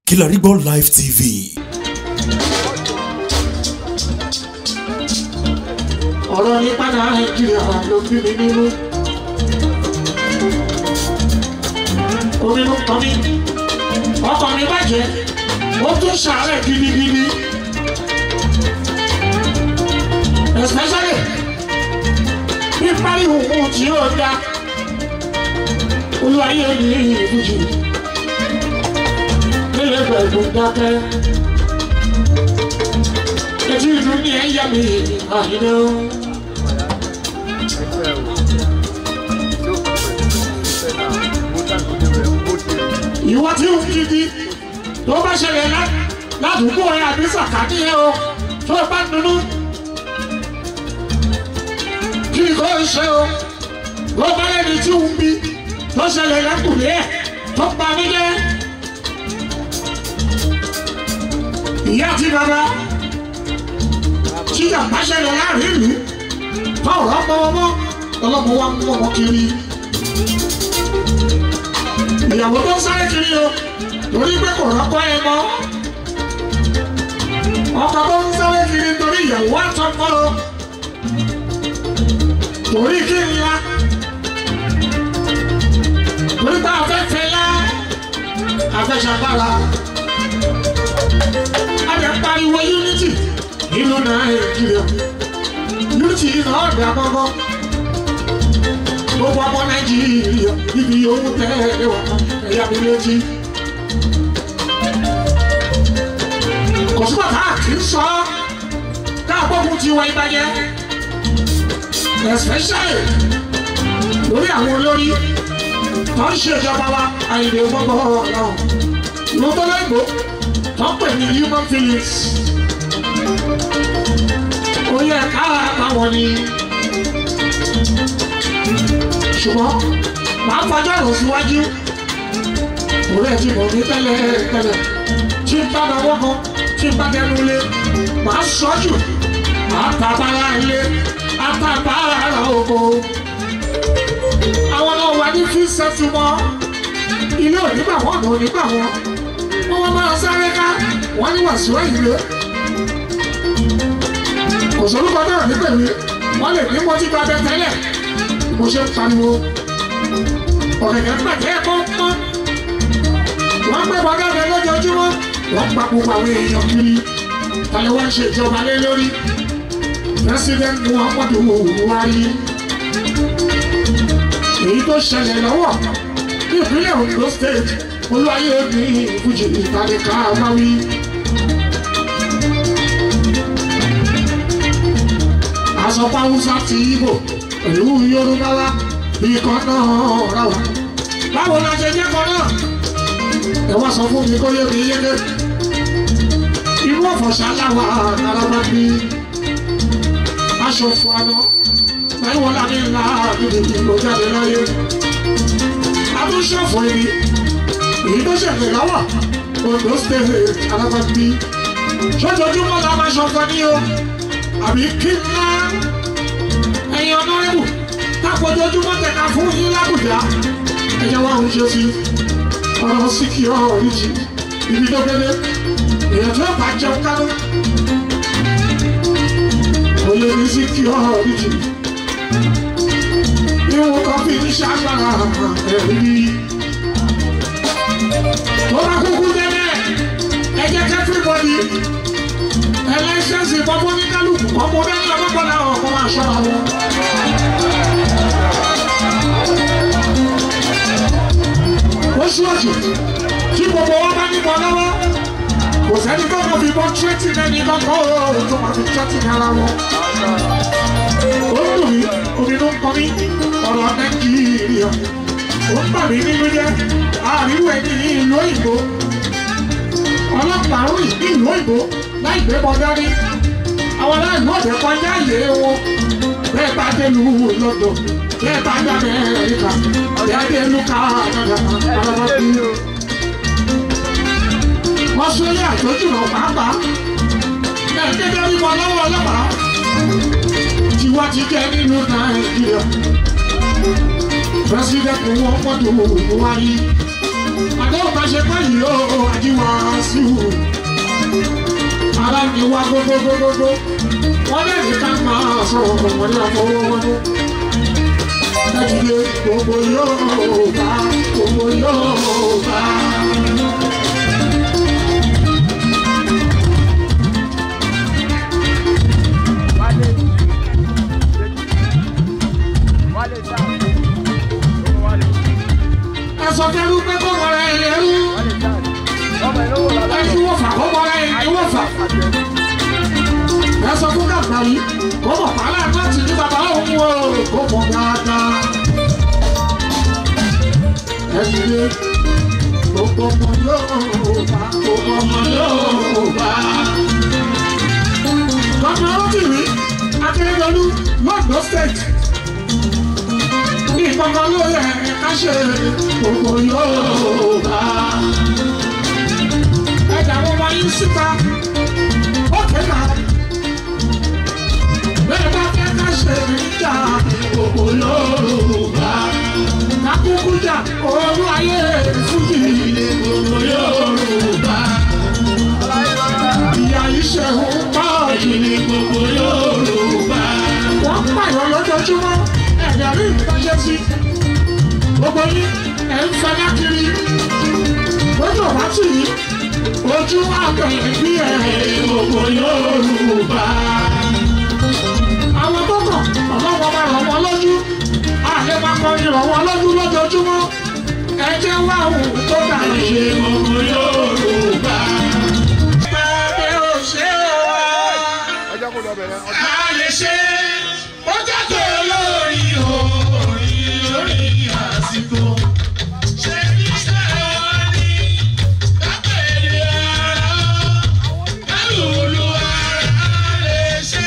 Kilarigbo Live TV. ọ̀rọ̀ nípa nàìjíríà ló bí mi nínú. omi ló tọ́ mi ọkọ̀ mi bàjẹ́ ó tún ṣàárẹ̀ gidigidi. especially bí pariwo ohun tí yóò dá olúwayé ní ìbújì nílé pẹ̀lú dákẹ́. etí ìlú ní ẹ̀yà mi àyínlẹ́ o. ìwọ tí ó gidi tó bá ṣẹlẹ̀ ládùúgbò rẹ àbí sàkání ẹ o tó bá dunu kí ni kò ṣe o tó bá lẹ́ni tí ó ń bí tó ṣẹlẹ̀ lẹ́kùnrin ẹ̀ tó pa mí jẹ́ ìyá àti bàbá tí yàgbá ṣẹlẹ̀ láàrin ìlú tó ọ̀rọ̀ pọ́nmọ́ ọlọ́mọ wa mú ọmọ kiri ìyàwó tó ń sáré kiri o torí pé kò rọ́pọ́ ẹ mọ́ ọkọ tó ń sáré kiri torí ìyàwó àtọ́kọ́ o torí kí n ya torí pé afẹ́fẹ́ yá afẹ́sàbára a lè pariwo unity nínú nàìjíríà unity náà dà gbọ́ngàn gbogbo ọmọ nàìjíríà ibi owó tẹ́lẹ̀ wà ẹ̀yà mi létí. kò sí bàtà kì í sọ káàbọ̀kù ti wọ ìbàjẹ́ especially lórí àwọn olórí tó ń ṣèjọba wa àyìnbó gbogbo ọ̀rọ̀ ló tó lẹ́gbọ̀ọ́ tó ń pè ní human feelings ó yẹ ká àpamọ́ ni ṣùgbọ́n màá fọjọ́ rò síwájú òun ẹ̀ ti mọ̀ ní tẹ́lẹ̀ tẹ́lẹ̀ tí n bá náwó kan tí n bá dẹnu ilé màá sọ jù àtàbára ilé àtàbára oko àwọn náà wà ní fi sẹ́tù mọ́ ilé onígbà wọn ní onígbà wọn wọn wọn máa sáré ká wọn ní wàásù ìlú kò sórúkọ náà nígbèmí wọn lè ní mọtí gba bẹ tẹ́lẹ̀ mo ṣe ń pariwo ọ̀gẹ̀dẹ̀ ń bàjẹ́ pọ́npọ́n wọ́n gbé bọ́dá rẹ lójoojúmọ́ wọ́n pa gbogbo àwọn èèyàn kiri tàlẹ́ wọ́n ṣe ìjọba lé lórí president muhammadu buhari èyí tó ṣẹlẹ̀ lọ́wọ́ ní ìpínlẹ̀ ondo state olúwayé ní ìbújì ìtàlẹ́ká wáwí. àsọpá hausa ti ibo pẹ̀lú yorùbá wa bí kan náà ra wa. báwo la ṣe jẹ́ kan náà? ẹ wá sọ fún mi kó yé mi yéké. irú ọ̀fọ̀ṣà láwa araba bí aṣọ fún aná báyìí wọ́n lábẹ́ ńlá gidigidi ló jáde láyé. adúṣọ̀fọ̀ ibi èyí tó ṣẹ̀fẹ̀ lọ́wọ́ ondo state araba bí. ṣojoojúmọ́ la máa ṣọ̀fọ̀ ní o àbí kí ńlá ẹ̀yin ọ̀nàrẹ́bù kápọ̀jọ́júmọ́ tẹ̀ka fún yín lábùjá ẹ̀yẹ wa ń ṣe sí ọ̀rọ̀ síkì ọ̀rọ̀ ìjì ibi tó gbélé èèyàn tó bá jẹun kánú kò lè ní síkì ọ̀rọ̀ ìjì ìwọ̀n kan fi ní ṣàgbára ẹ̀rí tó bá kúkú délẹ̀ ẹ jẹ́ kẹ́fíbọ̀dì ẹlẹ́sẹ̀sì bọ́bọ́ ní kálukú ọmọ bẹ́ẹ̀ ní ọlọ́pàá ọkọ̀ máa ṣọ́ra wọn. oṣù oṣù tí gbogbo wa bá níbọn lọ́wọ́ kò sẹ́ni tó kọ́ fi bọ́ tírẹ́tì lẹ́ni kọ́kọ́ òòrùn tó máa fi tírẹ́tì ní ara wọn. ó ń dùn mí omi ló ń kọ́ mí ọ̀rọ̀ nàìjíríà ó ń bà mí nínú jẹ́ àríwú ẹni ní ìlú òyìnbó ọlọ́pàá rìn ní ìlú òyìnbó láì gbé bọ́ dání àwọn aláìlú ọ̀dẹ̀ kọjá ìyè wọn bẹ́ẹ̀ bá dé lu lọ́dọ̀ bẹ́ẹ̀ bá dá Amẹ́ríkà bẹ́ẹ̀ dé lu Canada ọlọ́pàá bí. Australia tó jùlọ pàápàá bẹ́ẹ̀ dédé rí wọn lọ́wọ́ ọlọ́pàá tiwa ti jẹ́ nínú Nàìjíríà president wọn mọ́tò Buhari àdéhùn bá ṣe pé yìí ó àjíwá wa gbogbogbogbogbò wọ́n lè ní ká máa sọ ọmọdé àfọwọ́wọ́dún. Ẹ̀dìdẹ gbogbo yóò bá gbogbo yóò bá. Wálé. Wálé sáà. Wálé. Ẹ̀sọ́ kẹrù pé kó wọlé ẹlẹ́rú. Wálé sáà. Ọmọ ìlú wo lọ́la? Ẹ̀sùn wọ̀fà kó wọlé ẹ̀wọ̀fà. Ẹ̀sọ́ fún kàkà yìí kó mọ̀ pàálà náà ti ní bàbá òun o kó mọ̀ dáadáa. Ẹ̀dìdẹ gbogbo ọmọ yóò bá gbogbo ọmọ yóò bá. Gómìnà Rotimi Akérédolú Lọ́dọ̀ State. Ní ìpọ́nkọ́ ló yẹ ká ṣe gbogbo yóò bá. Ẹ̀dá wọn wá yín síta. Ó kéka. Bẹ́ẹ̀ bá fẹ́ ká ṣe ìjà gbogbo yóò bá. Kakúkú jà olú ayé fújì gbogbo yóò bá ìyá iṣẹ́ ń pa jù ní gbogbo Yorùbá. wọ́n pààyàn lójoojúmọ́ ẹ̀dẹ̀ rí ìtọ́jẹ́ sí. gbogbo yín ẹ̀ ń fẹ́ lákiri. lójú ọ̀bá tì yí ojú àgbẹ̀yẹ̀ bí ẹ̀ gbogbo Yorùbá. àwọn tó kàn ọlọ́wọ́ máa rọ̀ wọ́n lójú. àlẹ́ máa kọrin rọ̀ wọ́n lójú lójoojúmọ́. ẹ jẹ́ wá òun tó dà ṣe gbogbo Yorùbá. Bàbá ò ṣe wá Ẹ jẹ́ kó lọ bẹ̀rẹ̀. Ọtí. a lè ṣe ó jáde lórí orí lórí àsìkò. ṣé iṣẹ́ wa ni kápẹ́lẹ́ ara kálùlù ara lè ṣe.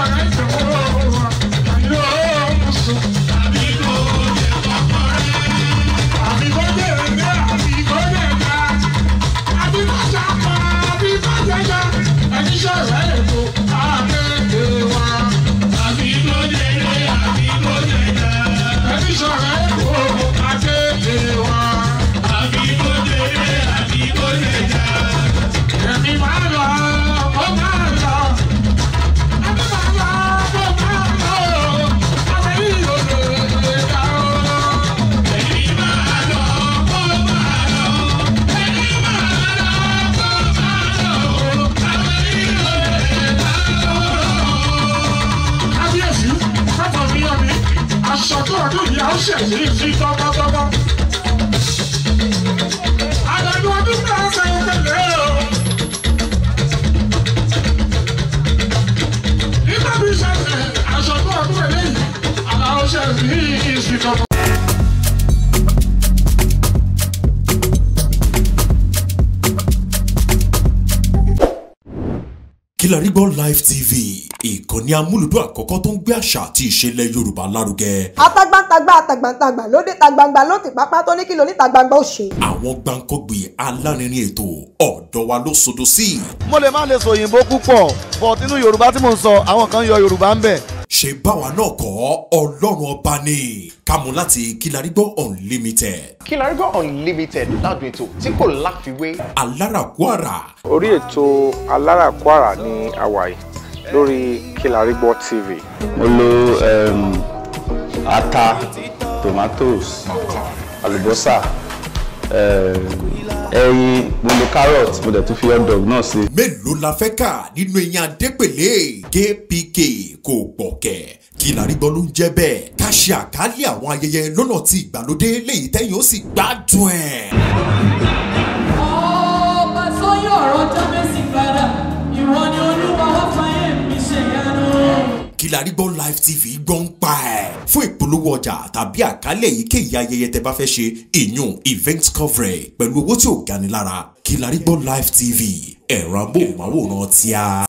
sọ̀rọ̀ ìṣòro wa yóò mú sùn. àbí kò lè kọ́kọ́ rẹ̀. àbí kò lè rẹ̀ àbí kò lè dá. àbí kò sàkọ́ àbí kò jẹjẹ. ẹni sọ̀rọ̀ ètò àgbẹ̀dẹ̀ wa. àbí kò lè rẹ̀ àbí kò jẹjẹ. ẹni sọ̀rọ̀ ètò àgbẹ̀dẹ̀ wa. àbí kò lè rẹ̀ àbí kò jẹjẹ. ẹ̀mí máa lọ ó máa lọ. ẹ̀mí máa lọ ó máa lọ. àwọn yìí ò lè lè dá o. ẹ̀mí máa lọ ó máa lọ. ẹ̀mí máa lọ ó máa lọ. àwọn yìí ò lè dá o. kábíyèsí pápá mi yọ mi aṣọ tó ọdún yìí á ṣẹ̀yìn sí tọ́gbọ́tọ́gbọ́. àdàdo ọdún náà ṣe é pẹ̀lẹ́ o. nígbà bí ṣẹlẹ̀ aṣọ tó ọdún eléyìí àlàó ṣẹ̀yìn sí tọ́gbọ́. Kilarigbo Live TV ìkànnì amúlùdún àkọ́kọ́ tó ń gbé àṣà àti ìṣẹ̀lẹ̀ Yorùbá lárugẹ. atagbantagba atagbantagba lóde tagbangba ló ti pápá tó ní kí lóní tagbangba ó ṣe. Àwọn gbàǹkọ́gbì alárinrin ètò ọ̀dọ́ wa ló sodo sí. mo lè má lè sọ òyìnbó púpọ̀ but inú yorùbá tí mò ń sọ àwọn kan yọ yorùbá ń bẹ̀. Ṣé báwa náà kọ́ Ọlọ́run ọba ni kámú láti Kilarigbo Unlimited Kilarigbo Unlimited ládùn ètò tí kò láfiwé. alárakúàrà orí ètò aláràkúàrà ní hawaii lórí Kilarigbo TV. mo lo um, ata tomatoes àlùbọ́sà um, ẹyin mo lo carrot mo dẹ̀ tún fi hot dog náà sí. mélòó la fẹ́ kà nínú eyín adépèlé kpk kò gbọ̀kẹ̀ Kilarigbo ló ń jẹ́ bẹ́ẹ̀ ká ṣe àkálẹ̀ àwọn ayẹyẹ lọ́nà tí ìgbàlódé léyìí tẹ́yìn ó sì gbádùn ẹ̀. ọba tó yọ ọ̀rọ̀ jábẹ́sì padà ìwọ ni olúwa wá fàyè mi ṣe yanu. Kilarigbo Live TV gbọ́ ń pa ẹ̀. fún ìpolówó ọjà tàbí àkálẹ̀ èyíkéyìí ayẹyẹ tẹ bá fẹ́ ṣe ìyún event coverage pẹ̀lú owó tí ò gani lára Kilarigbo Live TV ẹ̀rọ amóhùnmáwòrán tíá.